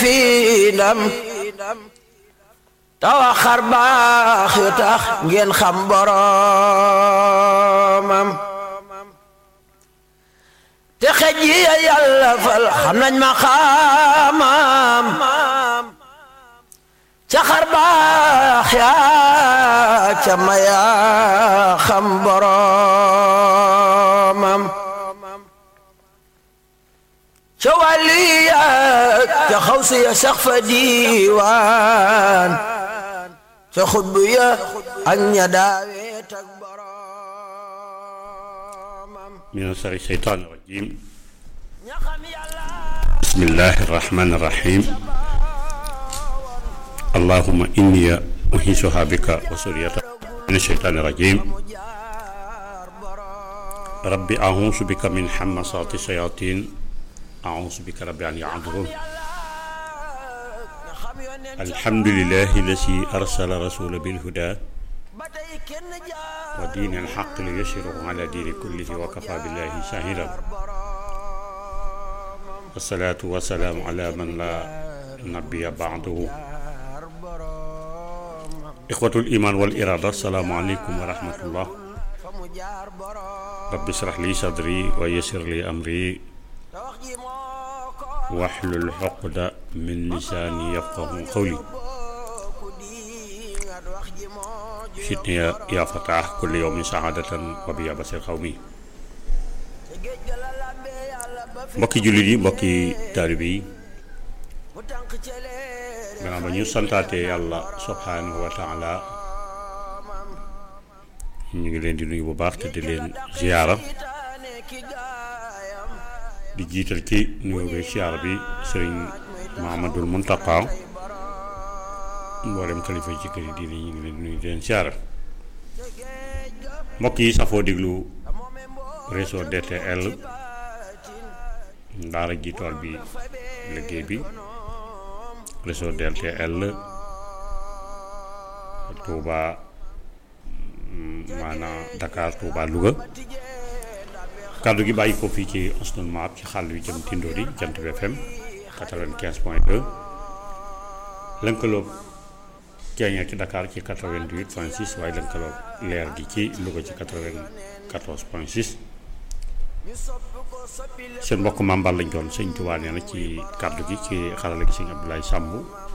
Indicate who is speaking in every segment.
Speaker 1: fii ndam tawa xar baax yu tax ngeen xam boromam te xej yi yàlla fal xam nañ ma xamam ca xar baax yaa ca maya xam boromam ca wàlli yaa ca xawsi ya sax fa diiwaan ca xutbu ya ak ña daawet ak boromam
Speaker 2: من شر الشيطان الرجيم بسم الله الرحمن الرحيم اللهم إني أحيشها بك وسريتها من الشيطان الرجيم ربي أعوذ بك من حمصات الشياطين أعوذ بك ربي أن يعذرون الحمد لله الذي أرسل رسول بالهدى ودين الحق ليشره على دين كله وكفى بالله شاهدا والصلاة والسلام على من لا نبي بعده إخوة الإيمان والإرادة السلام عليكم ورحمة الله رب اشرح لي صدري ويسر لي أمري واحلل عقدة من لساني يفقه قولي شتني يا- يا فتاح كل يوم سعادة وبيا بصير قومي mbokki jullit yi mbokki taalibe yi gannaaw ba ñu santaate yàlla subhaanahu wa taala ñu ngi leen di nuyu bu baax te di leen ziyaara di jiital ci nuyu bi ziyaara bi sëriñ Mahamadul Muntaqa mboolem kalifa yi ci kër yi diine ñu ngi leen di nuyu di leen ziyaara mbokk yi safoo diglu réseau DTL daara ji tool bi liggéey bi réseau DTL Touba maanaam Dakar Touba Louga kàddu gi bàyyi ko fii ci Asnul Maab ci xàll wi jëm Tindodi Jant bi FM 95 point 2 lënkaloog ceeñeer ci Dakar ci 88 point 6 waaye lënkaloog leer gi ci Louga ci 94 point 6 seen mbokk mambal lañ doon sëñ Tuubaa nee na ci kàddu gi ci xarala gi sëñ Abdoulaye Samb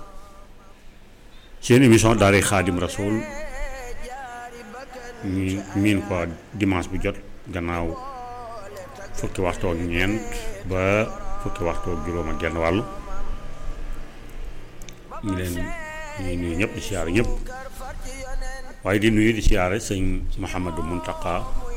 Speaker 2: seen émission daara Xaadim Rasoul ñu miin ko dimanche bu jot gannaaw fukki waxtu ak ñeent ba fukki waxtu ak juróom ak genn wàll ñu leen ñuy nuyu ñëpp di siyaare ñëpp waaye di nuyu di siyaare sëñ Mouhamadou Mountakha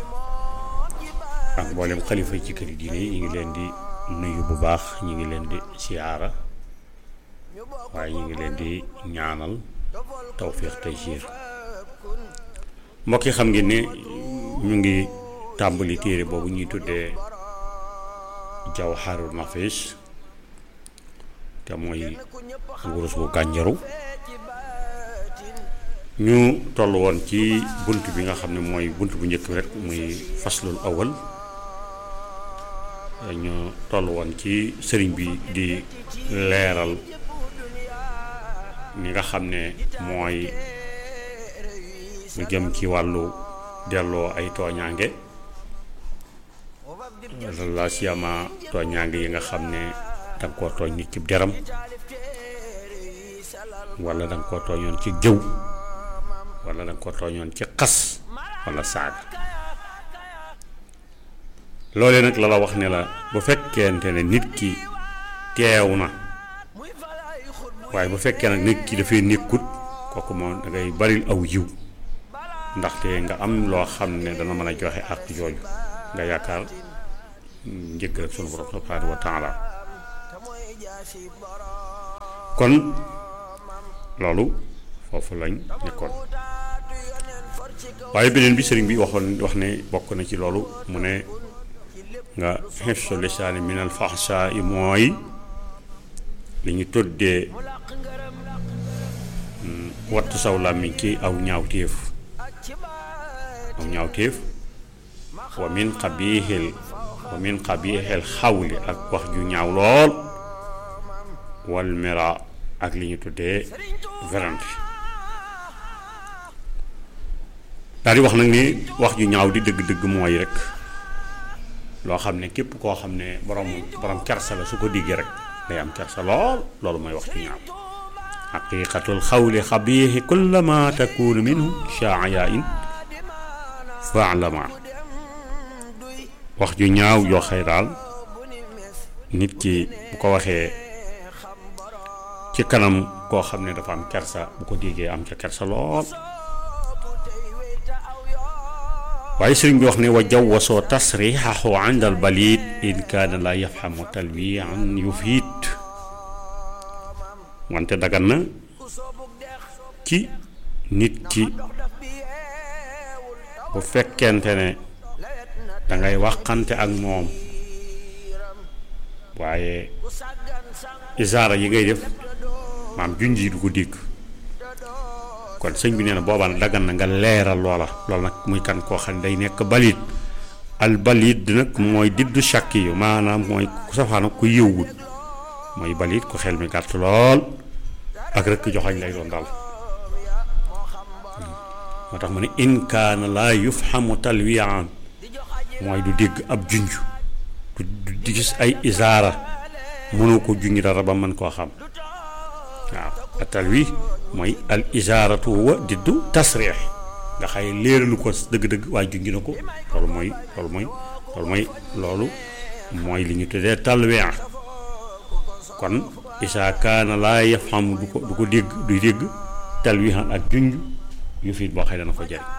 Speaker 2: ak mboolem xalifa yi ci kër diine yi ñu ngi leen di nuyu bu baax ñu ngi leen di siyaara waaye ñu ngi leen di ñaanal tawfiix tey siir mbokk yi xam ngeen ne ñu ngi tàmbali téere boobu ñuy tuddee Jawharul Nafis te mooy wurus bu gànjaru ñu toll woon ci bunt bi nga xam ne mooy bunt bu njëkk bi rek muy faslul awal ñu toll woon ci sëriñ bi di leeral ni nga xam ne mooy lu jëm ci wàllu delloo ay tooñaange la siyama tooñaange yi nga xam ne danga koo tooñ nit ci deram wala danga koo tooñoon ci jëw wala danga koo tooñoon ci xas wala saaga loolee nag la la wax ne la bu fekkente ne nit ki teew na waaye bu fekkee nag nit ki dafay nekkut kooku moom da ngay baril aw yiw ndaxte nga am loo xam ne dana mën a joxe ak jooju nga yaakaar njëkk rek sunu borom subhanahu wa taala kon loolu foofu lañ nekkoon waaye beneen bi sëriñ bi waxoon wax ne bokk na ci loolu mu ne nga xifsu lisaani min al faxsa yi mooy li ñu tuddee wattu saw làmmiñ ci aw ñaawteef aw ñaawteef wa min xabiixil wa min xabiixil xawli ak wax ju ñaaw lool wal mira ak li ñu tuddee werante daal di wax nag ni wax ju ñaaw di dëgg-dëgg mooy rek loo xam ne képp koo xam ne borom borom kersa la su ko diggee rek day am kersa lool loolu mooy wax ju ñaaw xaqiqatul xawli xabiixi kullama takunu minhu shaaya in faalama wax ju ñaaw yoo xëy daal nit ki bu ko waxee ci kanam koo xam ne dafa am kersa bu ko déggee am ca kersa lool waaye sëriñ bi wax ne wa jawwasoo tasrixahu inda al balid in kaana la yafhamu talwian yufiit wante dagan na ci nit ki bu fekkente ne dangay waxante ak moom waaye isaara yi ngay def maam junj yi du ko dégg kon sëñ bi nee na boobaa nag daggan na nga leeral loola loolu nag muy kan koo xam ne day nekk balit al balit nag mooy diddu shakki yu maanaam mooy ku safaana ku yëwwut mooy balit ku xel mi gàtt lool ak rëkk joxañ lay doon daal moo tax mu ne in kaana laa yufhamu talwiyaan mooy du dégg ab junj du di gis ay isaara mënoo ko junj dara ba mën koo xam waaw a talwi mooy al isaaratu huwa diddu tasriix nga xay léeralu ko dëgg-dëgg waaye junj na ko loolu mooy loolu mooy loolu mooy loolu mooy li ñu tuddee talwiya kon isaa kaana laa yafhamu du ko du ko dégg du dégg talwihan ak junj yu fiit boo xëy dana ko jëriñ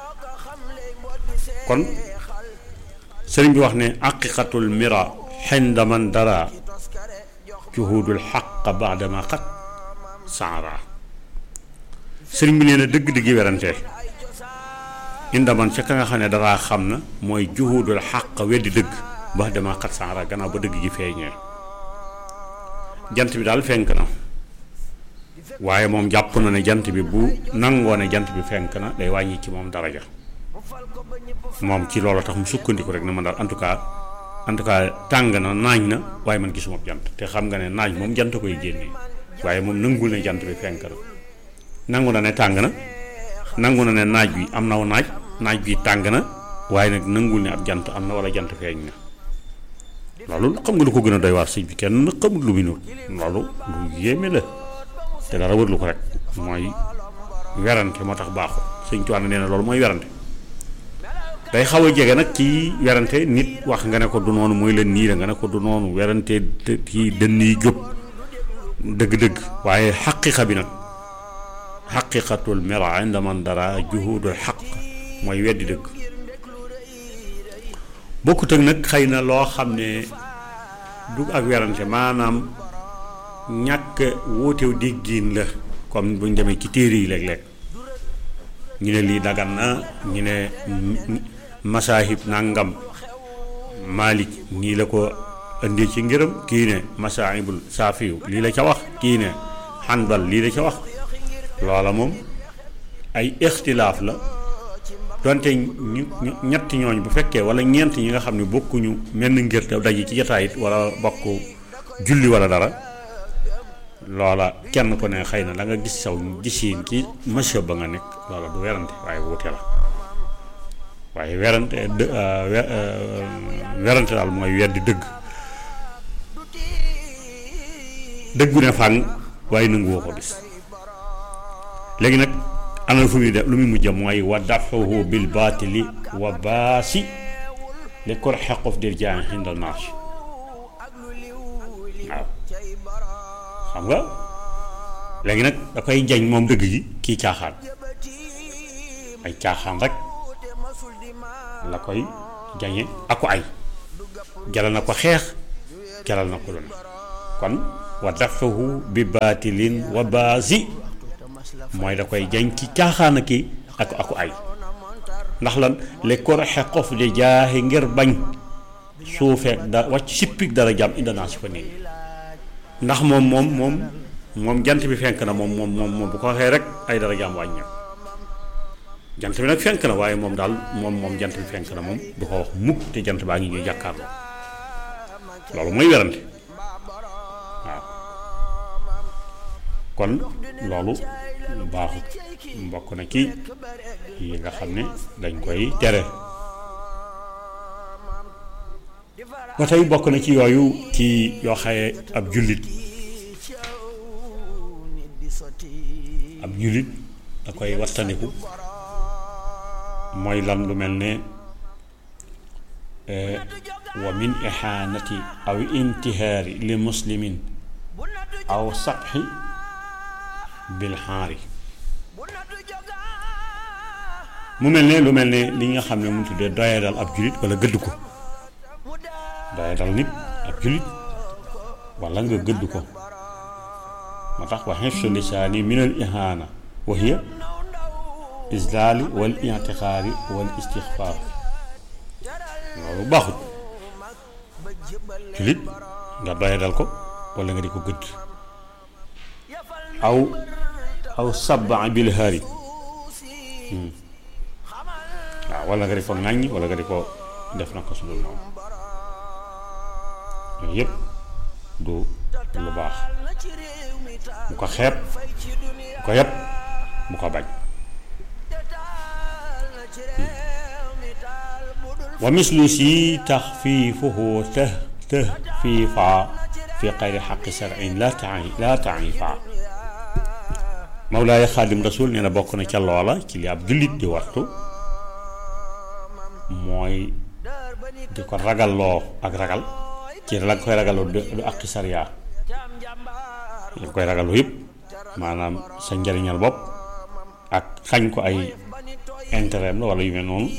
Speaker 2: kon sëriñ bi wax ne aqiqatul mira xinda man dara juhudul xaq baadama xat saara sëriñ bi nee na dëgg-dëggi werante inda man ca ka nga xam ne daraa xam na mooy juhudul xaq weddi dëgg baadama xat saara gannaaw ba dëgg gi feeñee jant bi daal fenk na waaye moom jàpp na ne jant bi bu nangoo ne jant bi fenk na day wàññi ci moom daraja moom ci loolu tax mu sukkandiku rek ne man daal en tout cas en tout cas tàng na naaj na waaye man gisuma jant te xam nga ne naaj moom jant koy génnee waaye moom nangul ne jant bi fenk na nangu na ne tàng na nangu na ne naaj bi am naw naaj naaj bi tàng na waaye nag nangul ne ab jant am na wala jant feeñ na loolu xam nga lu ko gën a doy waar sëñ bi kenn xamul lu mu nur loolu lu yéeme la te dara wërlu ko rek mooy werante moo tax baaxul sëñ Tuubaa nee na loolu mooy werante day xaw a jege nag ci werante nit wax nga ne ko du noonu mooy leen nii la nga ne ko du noonu werante ci dënn yi jóg dëgg-dëgg waaye xaqiqa bi nag xaqiqatul mera inda man dara juhudul xaq mooy weddi dëgg bokkut ak nag xëy na loo xam ne du ak werante maanaam ñàkk wóotew déggiin la comme buñ demee ci téere yi léeg-léeg ñu ne lii dagan na ñu ne masaahib nangam Malik nii la ko indi ci ngërëm kii ne masaahibul saafiyu lii la ca wax kii ne xanbal lii la ca wax loola moom ay ixtilaaf la donte ñu ñetti ñooñ bu fekkee wala ñeent ñi nga xam ne bokkuñu menn ngir te daje ci jataayit wala bokk julli wala dara loola kenn ko ne xëy na da nga gis saw gisiin ci monsieur ba nga nekk loola du werante waaye wuute la waaye werante werante daal mooy weddi dëgg dëggu ne fàng waaye nanguwoo ko gis léegi nag ana fu muy def lu muy mujj mooy wa dafahu bil baatili wa baasi li kor xeqof dir jaan xindal marché waaw xam nga léegi nag da koy jañ moom dëgg gi kii caaxaan ay caaxaan rek la koy jañe aku ay jalal na ko xeex jalal na ko lu ne kon wa dafahu bi baatilin wa baasi mooy da koy jañ ci caaxaan ki ak aku ay ndax lan le koroxe xof di jaaxi ngir bañ suufeek da wàcc sippik dara jàmm indi naa si fa nii ndax moom moom moom moom jant bi fenk na moom moom moom bu ko waxee rek ay dara jàmm wàññi jant bi nag fenk na waaye moom daal moom moom jant bi fenk na moom du ko wax mukk te jant baa ngi ñuy jàkkaarloo loolu mooy werante waaw kon loolu baaxut mbokk na ci yi nga xam ne dañ koy tere ba tey bokk na ci yooyu ci yoo xaye ab jullit ab jullit da koy wattandiku mooy lan lu mel ne wa min ihaanati aw intihaari li muslimin aw sabxi bil xaari mu mel ne lu mel ne li nga xam ne mu tuddee doyadal ab jullit wala gëdd ko doyadal nit ab jullit wala nga gëdd ko moo tax wa xifsu lisaani min al ihaana wa hiya islaali wal intixaari wal istixfaar loolu baaxut jullit nga doyadal ko wala nga di ko gëdd aw aw sabba bil haari waaw wala nga di ko ŋàññ wala nga di ko def na ko su dul noonu yooyu yëpp du lu baax bu ko xeeb bu ko yëpp bu ko bañ wa mislu si taxfiifuhu të tahfiifa fi xayri xaqi sarin la ta'i la ta'ifa Mawlaaya Xaadim Rasul nee na bokk na ca loola ci li ab jullit di wattu mooy di ko ragalloo ak ragal ci la nga koy ragaloo du àqi sariya li nga koy ragaloo yëpp maanaam sa njariñal bopp ak xañ ko ay intérêt la wala yu mel noonu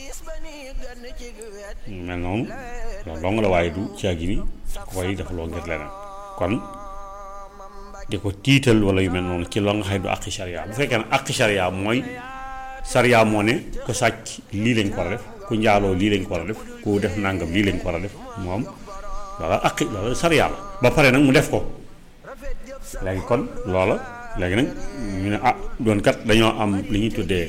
Speaker 2: yu mel noonu loolu dong la waaye du caagi ni koy defaloo ngir leneen kon di ko tiital wala yu mel noonu ci loo nga xam du àqi sariya bu fekkee ne àqi sariya mooy sariya moo ne ko sàcc lii lañ ko war a def ku njaaloo lii lañ ko war a def ku def nangam lii lañ ko war a def moom loola àqi loola sariya la ba pare nag mu def ko léegi kon loola léegi nag ñu ne ah doon kat dañoo am li ñuy tuddee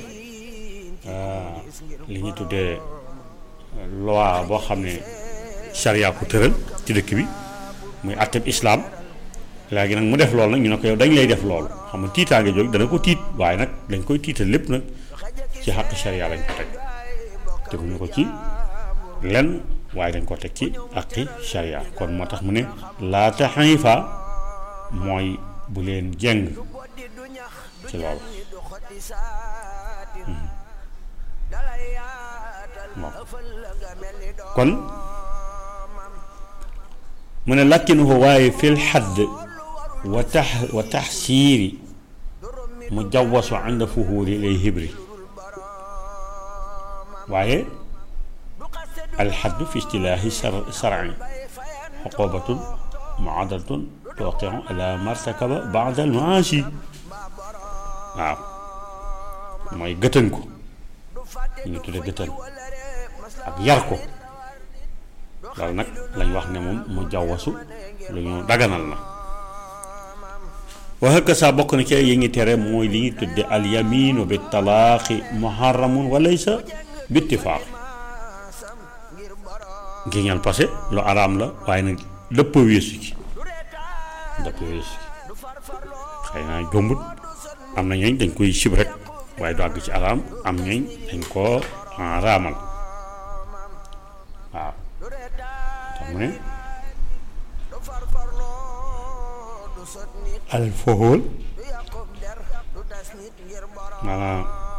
Speaker 2: li ñuy tuddee loi boo xam ne sariya ko tëral ci dëkk bi muy àtteb islaam léegi nag mu def loolu nag ñu ne ko yow dañ lay def loolu xam nga tiitaange jóg dana ko tiit waaye nag dañ koy tiital lépp nag ci xàq sariya lañ ko teg teguñu ko ci lenn waaye dañ ko teg ci àqi sariya kon moo tax mu ne laa taxanifa mooy bu leen jeng ci loolu kon mu ne lakkinuhu waaye fil xadd wa tax wa taxsiiri mu jawwasu ànd fuhuuri lay hibri waaye alxaddu fi istilaahi sarci xuqubatun muadalatun tooqiu ala martakaba baada almaasi waaw mooy gëtën ko ñu tudde gëtën ak yar ko loolu nag lañ wax ne moom mu jawwasu lu ñu daganal na waxe ka saa bokk na ci yi ngi tere mooy li ñuy tudde alyaminu bi talaaqi muharramun wa laysa bi ittifaaq géñal passé lu araam la waaye nag dëpp weesu ci dëpp weesu ci xëy naa jombut am na ñooñ dañ koy sib rek waaye du àgg ci araam am ñooñ dañ koo araamal waaw tax mu ne al foxool maanaam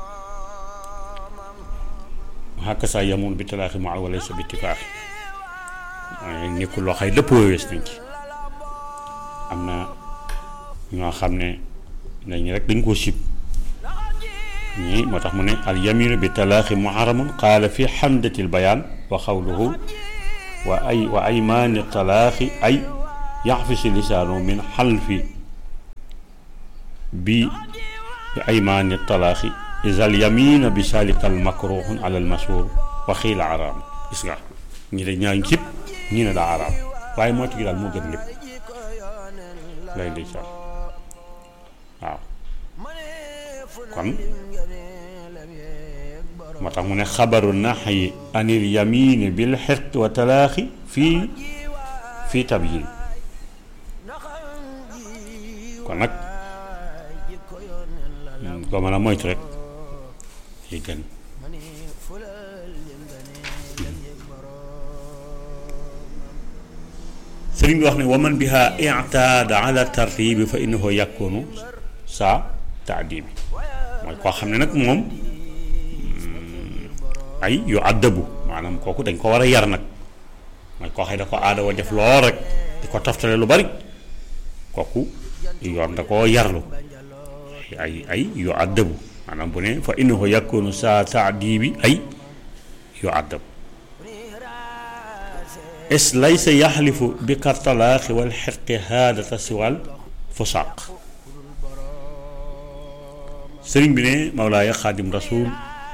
Speaker 2: xàkk saa yamoon bi talaaxi ma wala sa bitti faax waaye nekkul loo xay dëpp wees nañ ci am na ñoo xam ne dañ rek dañ koo sib ñii moo tax mu ne al yaminu bi talaaxi muharamun qaala fi xamdatil bayaan wa xawluhu wa ay wa aymaani talaaxi ay yaxfisu lisaanu min xalfi bi bi aymaani talaaxi isal yamina bi salikal makruhun ala al mashhur wa xiila araam gis nga ñi de ñaa ngi cib ñi ne daa araam waaye moo ci daal moo gën lépp lay ndeysaan waaw kon moo tax mu ne xabaru naxyi anil yamini bil xirq wa talaaxi fii fii tabyin kon nag ko mën a moytu rek yi gën sëriñ bi wax ne waman biha i'taada ala tartibi fa innahu yakunu saa taadibi mooy koo xam ne nag moom ay yu àddabu maanaam kooku dañ ko war a yar nag mooy koo xam ne da ko aada wa def lool rek di ko toftale lu bari kooku yoon da koo yarlu ay ay yu àddabu maanaam bu ne fa innahu yakunu saa taadibi ay yu àddabu is laysa yaxlifu bi kartalaaxi wal xirqi haadata siwal fusaaq sëriñ bi ne Mawlaaya Xaadim Rasuul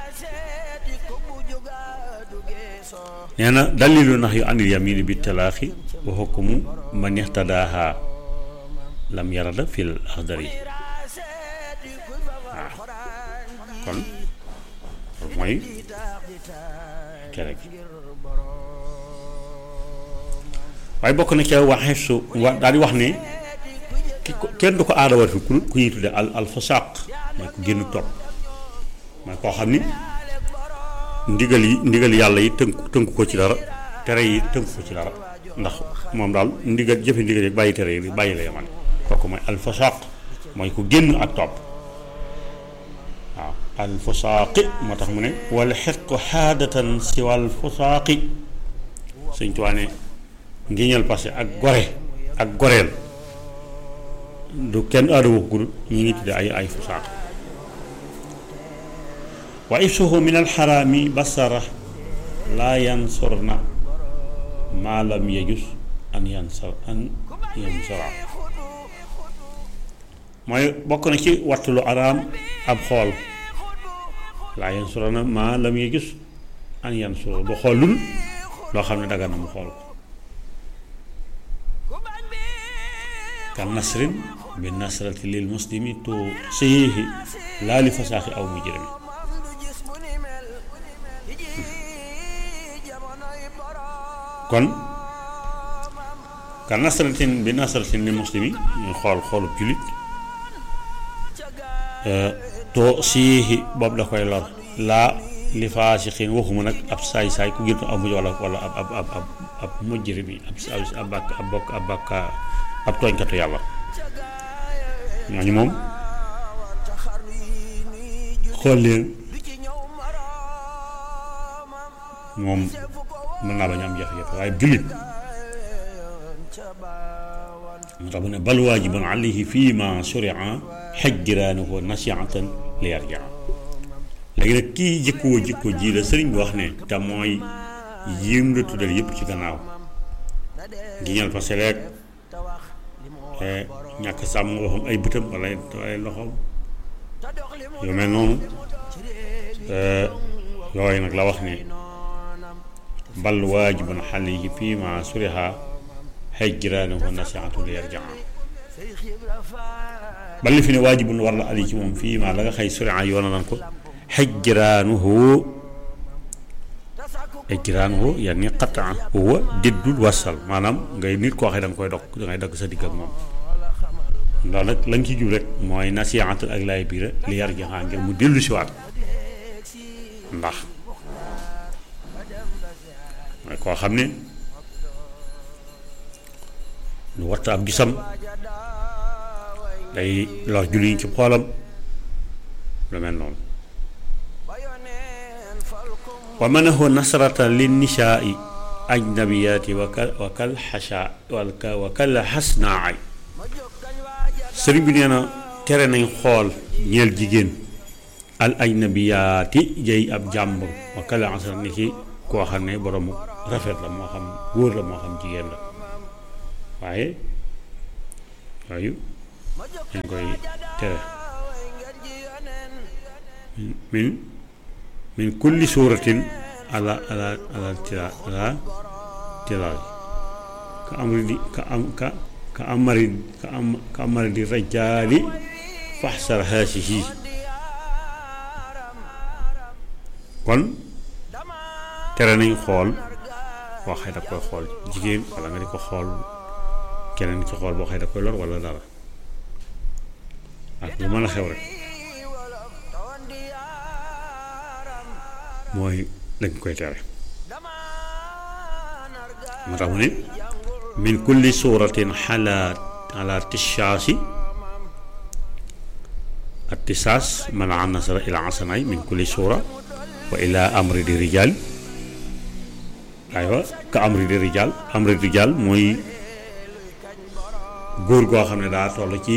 Speaker 2: nee na dalilu nax yu anil yamini bi talaaxi wa xukmu man ixtadaaha lam yarada fil axdari waaw kon loolu mooy tere gi waaye bokk na ca waxee su wa daal di wax ne ki ko kenn du ko aadawar fi ku ku ñuy tudde al al fasaq mooy ku génn topp mooy koo xam ni ndigal yi ndigal yàlla yi tënku tënku ko ci dara tere yi tënku ko ci dara ndax moom daal ndigal jëfe ndigal yi bàyyi tere yi bàyyi la yaman kooku mooy al fasaq mooy ku génn ak topp waaw al fasaqi moo tax mu ne wala xetqu xaadatan si wal fasaqi sëñ Tuubaa ne ngiñal parce que ak gore ak goreel du kenn aadawu ko ñi ngi tudde ay ay fusaaq wa ifsuhu min alxaraami basara laa yansurna maa lam yajus an yansar an yansara mooy bokk na ci wattu lu araam ab xool laa yansurna maa lam yajus an yansura du xool lul loo xam ne daga na mu xool ko kan nasrin bi nasrati lil muslimi tu siyihi laa li fasaaxi aw mujrimi kon kan nasratin bi nasratin lil muslimi ñu xool xoolub jullit to siyihi boobu da koy lor laa li faasixin waxuma nag ab saay-saay ku gën aw mujj wala wala ab ab ab ab ab mujrimi ab ab bàkk ab bokk ab bàkka ab tooñkatu yàlla ñooñu moom xool leen moom mën naa bañ a am jafe-jafe waaye jullit moo tax mu ne bal waajibun alayhi fii ma suria xajjiraanuhu nasiatan li yarjaa léegi nag kii jëkkoo jëkko ji la sëriñ bi wax ne te mooy yéem la tuddal yëpp ci gannaaw giñal fa seleeg ñàkk sàmm waxam ay bëtam wala ay loxoom yu mel noonu yooyu nag la wax ne bal waajibun alayhi fii ma suriha hijraanuhu nasiihatu li yarjaa bal li fi ne waajibun war la ali ci moom fii ma la nga xëy suriha yoona nan ko hijraanuhu hijraanuhu yani qataa huwa diddul wasal maanaam ngay nit koo xam da nga koy dog da ngay dagg sa digg ak moom loolu nag lañ ci jub rek mooy nasiihatul ak laay biira li yar jaxaa ngir mu dellu si waat ndax mooy koo xam ne lu watta ab gisam day lor julliñ ci xoolam lu mel noonu wa manahu nasrata lin nisaai ajnabiyaati wa kal wa kal xasa wa kal xasnaay sëriñ bi nee na tere nañ xool ñeel jigéen al ajnabiyaati jëy ab jàmbur wa kal xasa ni ki koo xam ne boroomu rafet la moo xam góor la moo xam jigéen la waaye yooyu dañ koy tere min min kulli suuratin ala ala ala tira ala tiraay ka amri di ka am ka ka amari ka am ka amari di rajaali faxsar haasihi kon tere nañ xool boo xëy da koy xool jigéen wala nga di ko xool keneen ci xool boo xëy da koy lor wala dara ak lu mën a xew rek mooy lañ koy tere moo tax mu ne min kulli suuratin xala ala tishaasi attisaas man anasara ila asanaay min kulli suura wa ila amri di rijal aywa ka amri di rijal amri di rijal mooy góor goo xam ne daa toll ci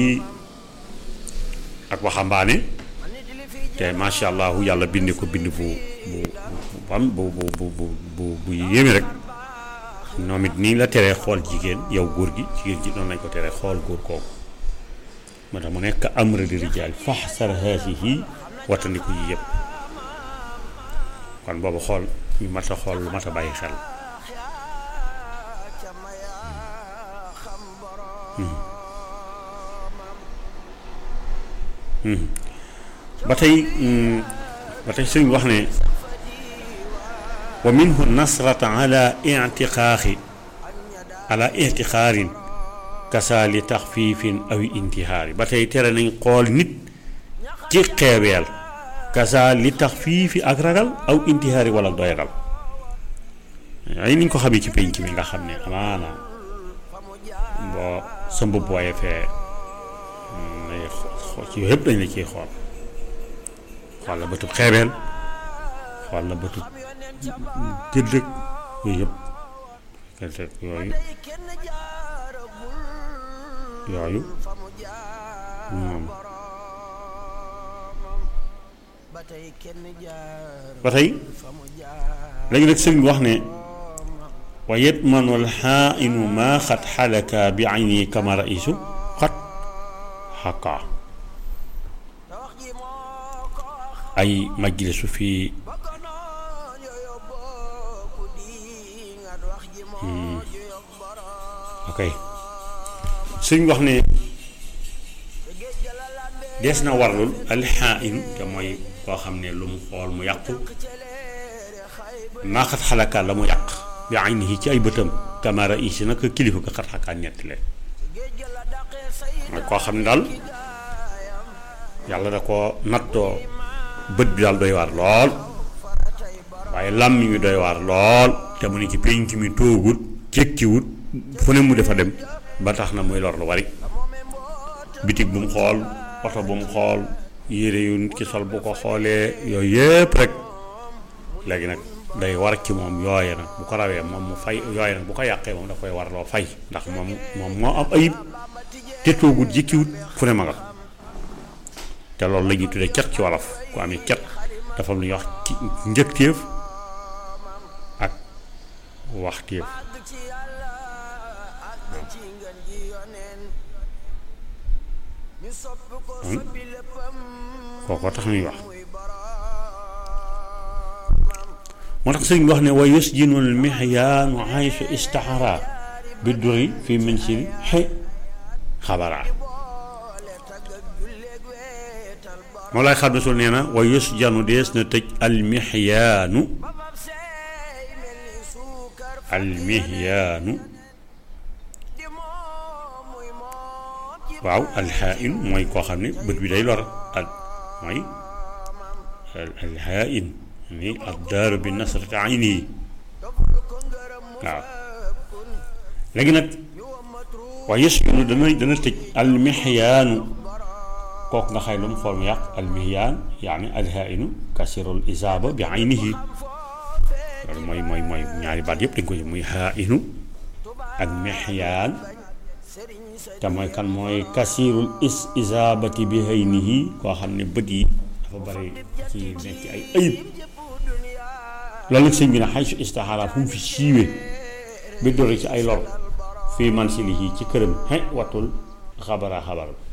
Speaker 2: ak waxambaane te macha allah yàlla bind ko bind bu bu bu bu bu bu bu bu yéeme rek ñoom it nii la teree xool jigéen yow góor gi jigéen ji noonu lañ ko teree xool góor kooku moo tax mu nekk amra di rijaal faxsar haasihi wattandiku yi yëpp kon boobu xool ñu mat a xool lu mat a bàyyi xel ba tey ba tey sëñ wax ne wa minhu nasrata ala intiqaaxi ala intixaarin kasa li taxfiifin aw intihaari ba tey tere nañ xool nit ci xeeweel kasa li taxfiifi ak ragal aw intihaari wala doyadal ay niñ ko xamee ci penc mi nga xam ne amaana boo sa mbubb waaye fee ci yooyu yëpp dañ la ciy xool xool la bëtub xeebeel xool la bëtub gëddëg yooyu yëpp gëddëg yooyu yooyu moom ba tey léegi nag sëñ bi wax ne wa yetmanul xaainu maa xat xalaka bi ayni kama raisu xat xakaa ay majlisu fii ok suñ wax ne dees na warlul alxaain te mooy koo xam ne lu mu xool mu yàqu maaxat xalaka la mu yàq bi aynihi ci ay bëtam kamara isi nag kilifa ko xat xakaa ñetti leen mooy koo xam ne daal yàlla da ko nattoo bët bi daal doy waar lool waaye làmmiñ wi doy waar lool te mu ne ci pénc mi toogut jékkiwut fu ne mu defa dem ba tax na muy lor lu bari bitig bu mu xool oto bu mu xool yére yu nit ki sol bu ko xoolee yooyu yépp rek léegi nag day war ci moom yooye nag bu ko rawee moom mu fay yooye nag bu ko yàqee moom da koy war loo fay ndax moom moom moo am ayib te toogut jékkiwut fu ne ma nga te loolu la ñuy tuddee cat ci wolof ku amee cat dafa am lu ñuy wax ci njëkteef ak waxteef kooko tax ñuy wax moo tax sëñ bi wax ne wa yusjinul mihyaanu haysu istaxara bi duri fi mansili xe xabaraa moo lay xam ne sul nee na wa yusjanu dees na tëj almihyaanu almihyaanu waaw alxaain mooy koo xam ne bët bi day lor ak mooy alxaain ni addaaru bi nasrati ayni yi waaw léegi nag waaye yusjanu dana dana tëj almihyaanu kooku nga xay lu mu xool mu yàq almihyaan yaani alhainu kasirul isaaba bi aynihi loolu mooy mooy mooy ñaari baat yëpp dañ ko muy hainu ak mihyaan te mooy kan mooy kasirul is isaabati bi aynihi koo xam ne bët yi dafa bari ci nekk ay ayib loolu nag sëñ bi ne xay su istaxaara fu mu fi siiwee bi dori ci ay lor fii mansilihi ci këram xe wattul xabara xabar